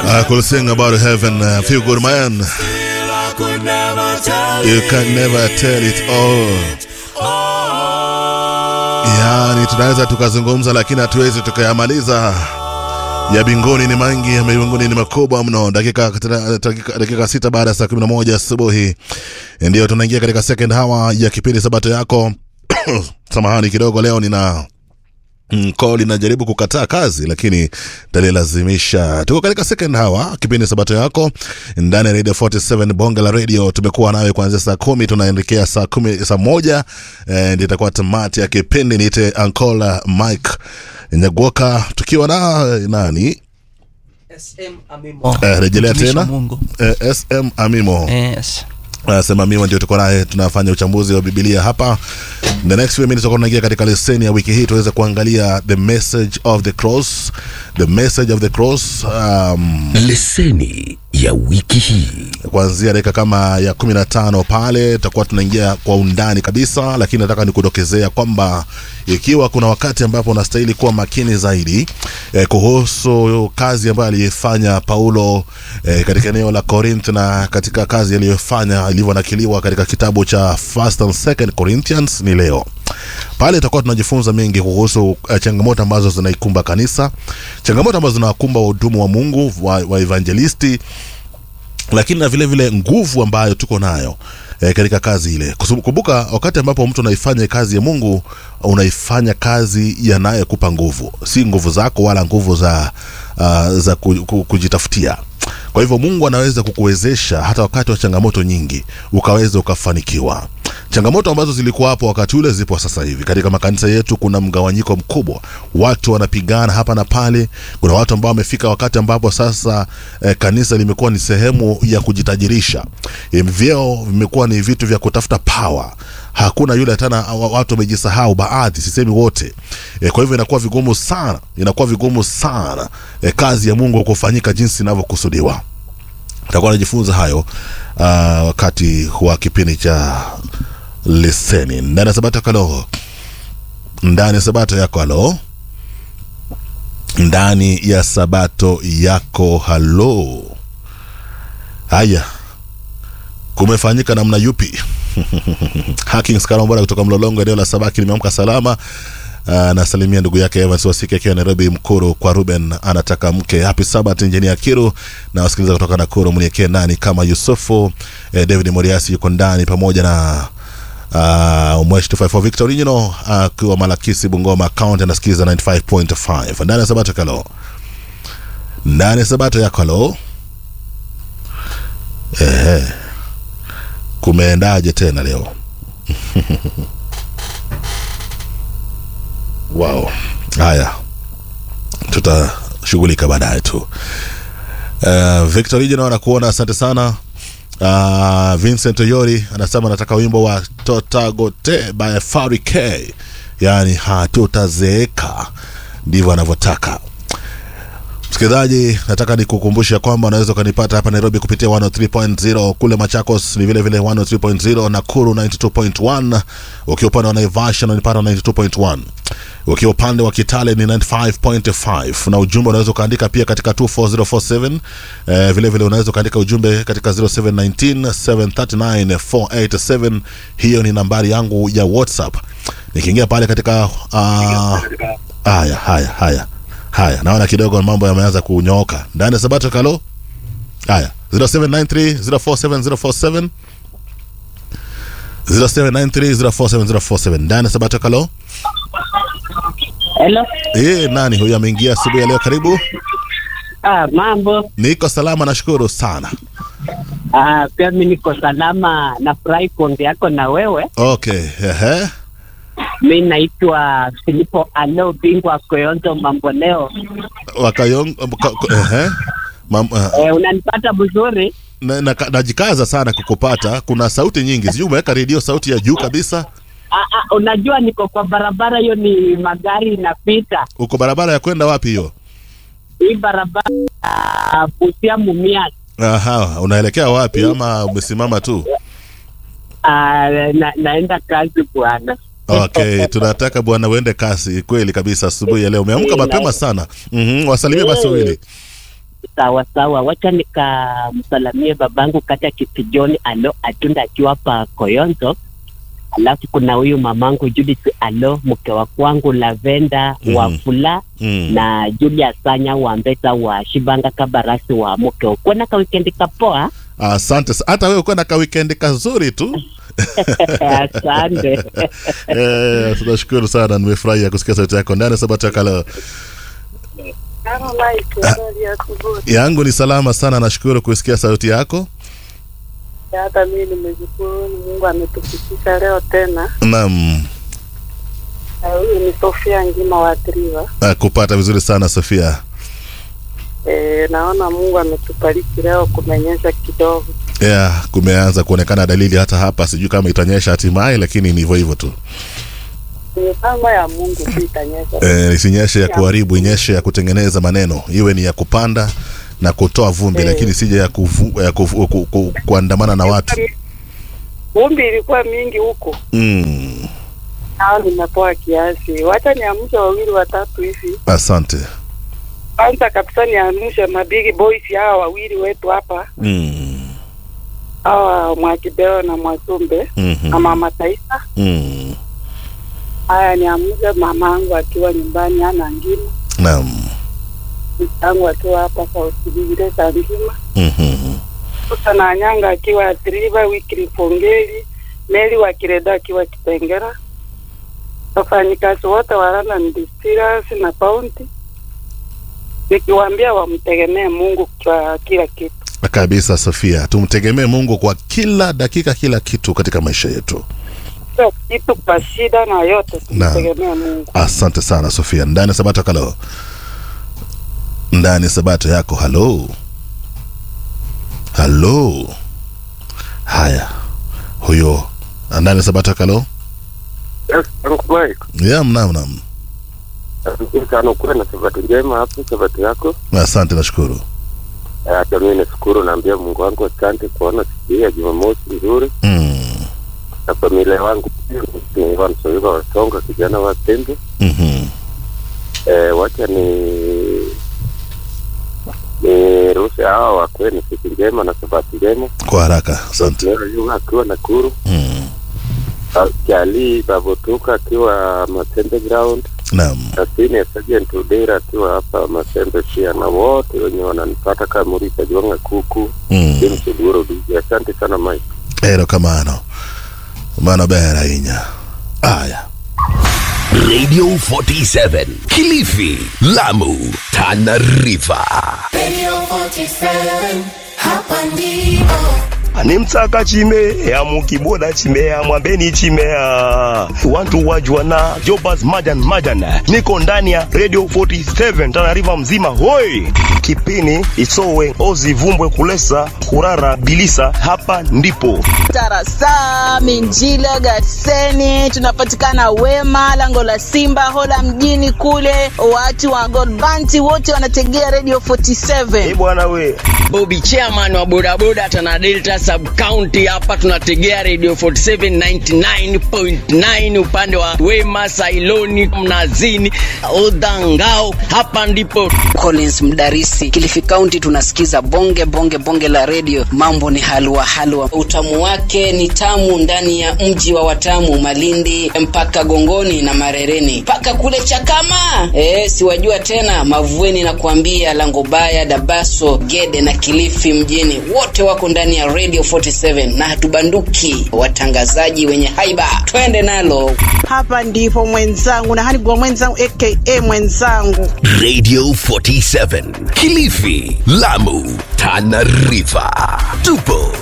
I could sing about heaven. Uh, feel good, man. You can never tell it all. Yani, tunaweza tukazungumza, lakini hatuwezi tukayamaliza. Ya binguni ni mangi, ya mbinguni ni makubwa mno. Dakika, dakika, dakika sita baada ya saa kumi na moja asubuhi ndio tunaingia katika second hour ya kipindi Sabato yako. Samahani kidogo, leo nina mko linajaribu kukataa kazi lakini talilazimisha. Tuko katika second hour kipindi sabato yako ndani ya radio 47 bonge la radio. Tumekuwa nawe kuanzia saa kumi tunaelekea saa kumi saa moja eh, ndio itakuwa tamati ya kipindi. Niite Ancola Mike Nyagoka tukiwa na nani SM Amimo. eh, rejelea Mtumishi wa tena Mungu. eh, SM Amimo Yes. anasema miwa ndio tuko naye tunafanya uchambuzi wa bibilia hapa the next few minutes tutakuwa tunaingia katika leseni ya wiki hii tuweze kuangalia the message of the cross the message of the cross um, leseni ya wiki hii kuanzia dakika kama ya kumi na tano pale tutakuwa tunaingia kwa undani kabisa lakini nataka nikudokezea kwamba ikiwa kuna wakati ambapo unastahili kuwa makini zaidi eh, kuhusu kazi ambayo aliifanya paulo eh, katika eneo la corinth na katika kazi aliyofanya ilivyonakiliwa katika kitabu cha first and second corinthians ni leo pale itakuwa tunajifunza mengi kuhusu uh, changamoto ambazo zinaikumba kanisa changamoto ambazo zinawakumba wahudumu wa mungu wa, wa evangelisti lakini na vile vile nguvu ambayo tuko nayo e, katika kazi ile Kusu- kumbuka wakati ambapo mtu unaifanya kazi ya mungu unaifanya kazi yanayekupa nguvu si nguvu zako wala nguvu za uh, za ku, ku, kujitafutia kwa hivyo mungu anaweza kukuwezesha hata wakati wa changamoto nyingi ukaweza ukafanikiwa changamoto ambazo zilikuwa hapo wakati ule zipo sasa hivi katika makanisa yetu kuna mgawanyiko mkubwa watu wanapigana hapa na pale kuna watu ambao wamefika wakati ambapo sasa eh, kanisa limekuwa ni sehemu ya kujitajirisha eh, vyeo vimekuwa ni vitu vya kutafuta power hakuna yule tena wa- watu wamejisahau baadhi sisemi wote e, kwa hivyo inakuwa vigumu sana inakuwa vigumu sana e, kazi ya mungu kufanyika jinsi inavyokusudiwa takuwa najifunza hayo uh, wakati wa kipindi cha leseni ndani ya sabato kalo ndani ya sabato yako halo ndani ya sabato yako halo haya kumefanyika namna yupi Hakings Karambora kutoka Mlolongo, eneo la Sabaki. Nimeamka salama. Uh, nasalimia ndugu yake Evans Wasike akiwa Nairobi. Mkuru kwa Ruben anataka mke. Happy Sabbath Engineer Kiru na wasikiliza kutoka Nakuru, mniekee ndani kama Yusufu. Eh, David Moriasi yuko ndani pamoja na uh, Mwesh 254 Victor Original akiwa uh, Malakisi Bungoma account anasikiza 95.5 ndani ya Sabato kalo ndani ya Sabato yako halo. Ehe kumeendaje tena leo wow haya tutashughulika baadaye tu uh, victor Regional anakuona asante sana uh, vincent oyori anasema anataka wimbo wa totagote by Fari K yaani hatutazeeka ndivyo anavyotaka msikilizaji nataka nikukumbusha kwamba unaweza ukanipata hapa nairobi kupitia 103.0 kule machakos ni vile vile 103.0 nakuru 92.1 ukiwa upande wa naivasha unanipata 92.1 ukiwa upande wa kitale ni 95.5 na ujumbe unaweza ukaandika pia katika 24047 eh, vile vile unaweza ukaandika ujumbe katika 0719739487 hiyo ni nambari yangu ya whatsapp nikiingia pale katika uh, haya haya haya haya naona kidogo mambo yameanza kunyooka ndani ya sabato kalo haya 0793047047 0793047047 ndani ya sabato kalo Hello. e, nani huyu ameingia asubuhi ya leo karibu Ah, mambo. niko salama nashukuru sana Ah, pia mimi niko salama, nafurahi kuongea yako na wewe. okay ehe Mi naitwa Filipo Alo, bingwa Koyonzo mambo leo. wakayong ka- ka- ehe Mam, uh, Eh, unanipata vizuri? na, na, najikaza sana kukupata kuna sauti nyingi sijui umeweka redio sauti ya juu kabisa Ah, ah, unajua niko kwa barabara, hiyo ni magari inapita. uko barabara ya kwenda wapi hiyo Hii barabara ah, Busia Mumias. aha unaelekea wapi ama umesimama tu Ah, na, naenda kazi bwana. okay tunataka bwana uende kasi kweli kabisa asubuhi ya leo umeamka Eh, mapema na- sana mm-hmm. wasalimie basi Eh. wawili sawa sawa, wacha nikamsalamie babangu kata Kisijoni alo Atunda akiwa hapa Koyonzo. Alafu kuna huyu mamangu Judith alo mke wa kwangu Lavenda Mhm. wa Fula Mm. na Julia Sanya wa Mbeta wa Shibanga Kabarasi wa mke ukuwa na kawikendi kapoa. Asante sa- hata wewe uko na ka weekend kazuri tu. Asante. Eh, tunashukuru sana, nimefurahia kusikia sauti yako ndani ya Sabato ya Kaleo. Yangu ni salama sana, nashukuru kusikia sauti yako. hata mimi nimeshukuru Mungu ametufikisha leo tena. Naam, Na Huyu ni Sofia Ngima wa Triva. ah, kupata vizuri sana Sofia. E, naona Mungu ametubariki leo, kumenyesha kidogo. Yeah, kumeanza kuonekana dalili hata hapa, sijui kama itanyesha hatimaye, lakini ni hivyo hivyo tu. Ni mipango ya Mungu tu itanyesha. Eh, isinyeshe ya kuharibu, inyeshe ya kutengeneza maneno, iwe ni ya kupanda na kutoa vumbi, Eh. lakini sije ya, kuvu, ya kuvu, ku, ku, kuandamana na watu. Vumbi ilikuwa mingi huko, Mm, nao nimepoa kiasi. Wacha niamshe wawili watatu hivi. asante. Kwanza kabisa niamshe mabigi boys hawa wawili wetu hapa, Mm, hawa Mwakibeo na Mwasumbe mhm, na Mama Taisa. mm, Haya, niamshe mamangu akiwa nyumbani ana ngima naam. tangu akiwa hapa Sauti za ngima Mhm, Sasa na Anyanga akiwa Triva, Wikili Fongeli, Meli wa Kireda akiwa Kitengera, wafanyikazi wote wa London Distillers na Bounty, nikiwaambia wamtegemee Mungu kwa kila kitu. kabisa Sofia, tumtegemee Mungu kwa kila dakika, kila kitu katika maisha yetu. Kila kitu kwa shida na yote Naam. tumtegemee Mungu. Asante sana Sofia. Ndani ya Sabato kalo, ndani ya Sabato yako. Halo, halo. Haya, huyo ndani ya Sabato kalo. Yes, Uncle Ya, mnam nam. Mike. sana ukuwe na sabato njema hapo, sabato yako. Asante, nashukuru. Eh, Hata mimi nashukuru, naambia Mungu wangu asante kuona siku hii ya Jumamosi nzuri Mm. na familia wangu pia ni Wansoiva Wasonga, kijana wa Tembe. mhm. Eh, wacha ni ni ruhusa hawa wakuwe ni siku njema na sabato njema. Kwa haraka, asante. Leo Yunga akiwa Nakuru, Mm. Jali Babotuka akiwa Matembe Ground Naam, na Senior Sergeant Udera akiwa hapa Matembe pia, na wote wenye wananipata kama Murisa Jwanga Kuku mm. James Oduro DJ. Asante sana Mike. ero kamano mano ber ahinya. Aya, Radio 47 Kilifi, Lamu, Tana River. Radio 47, hapa ndipo. animtsaka chimea mukiboda chimea mwambeni chimea wantu wajwana jobas majan majan niko ndani ya radio 47 tanariva mzima hoi kipini isowe ozivumbwe kulesa kurara bilisa hapa ndipo Tarasami, Njile, Gatseni, tunapatikana Wema, lango la Simba, Hola mjini kule. Watu wa Godbanti wote wanategea Radio e 47. bwana we Bobby chairman wa bodaboda Tana Delta sub county hapa tunategea radio 47 99.9 upande wa Wema, Sailoni, Mnazini, Odangao. Hapa ndipo Collins Mdarisi, Kilifi County, tunasikiza bonge bonge bonge la radio. Mambo ni halua halua, utamu wake ni tamu ndani ya mji wa Watamu, Malindi mpaka Gongoni na Marereni mpaka kule Chakama. Eh, siwajua tena Mavueni na kuambia Langobaya, Dabaso, Gede na Kilifi mjini, wote wako ndani ya radio 47 na hatubanduki, watangazaji wenye haiba, twende nalo. hapa ndipo mwenzangu na hanigwa mwenzangu aka mwenzangu Radio 47 Kilifi, Lamu, Tana River. Tupo